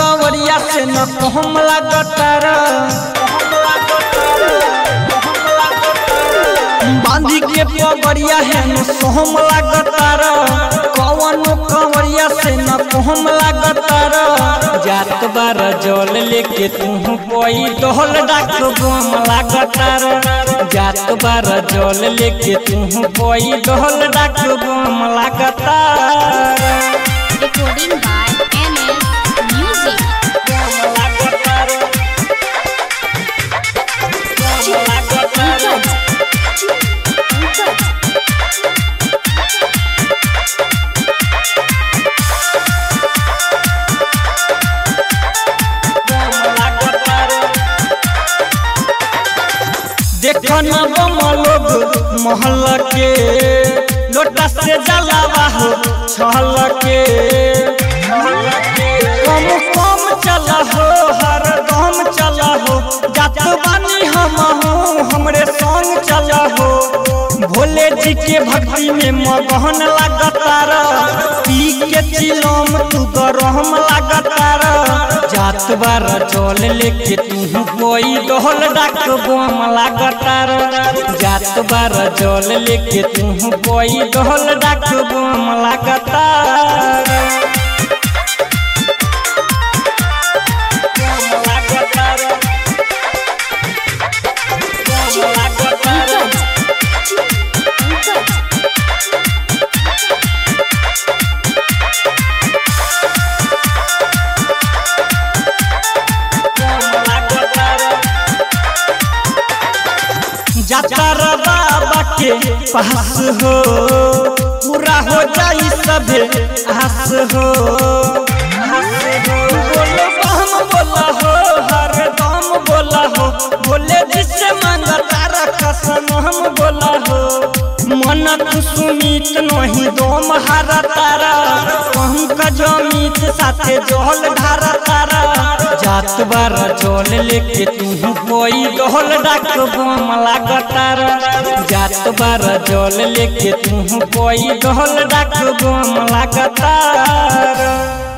कंवरिया से न कहम लागतार बांधी के पगड़िया है न सोहम लागतार कौन कंवरिया से न कहम लागतार जात बार जल लेके तू कोई डोल डाक बम लागतार जात बार जल लेके तू कोई डोल डाक बम लागतार Recording by MS Music. देखन बम लोग महल के लोटा से जलावा हो छल के कम कम चला हो हर दम चला हो जात बानी हम हो हमरे संग चला हो भोले जी के भक्ति में मगहन लागतार पी के चिलम तू गरम लागतार जात बार चल लेके तू कोई डोल डाक बम लागतार जात बार जल लेके तू कोई डोल डाक बम लागतार जातर बाबा के पास हो पूरा हो जाई सभे आस हो बोलो हम बोला हो हर दम बोला हो बोले जिससे मांगा तारा कसम हम बोला हो मन तू सुमित नहीं दोम हारा तारा पंकज अमित साथे जोहल ढारा तारा जात बार चल लेके तू कोई डोल डाक बम लागतार जात बार जल लेके तू कोई डोल डाक बम लागतार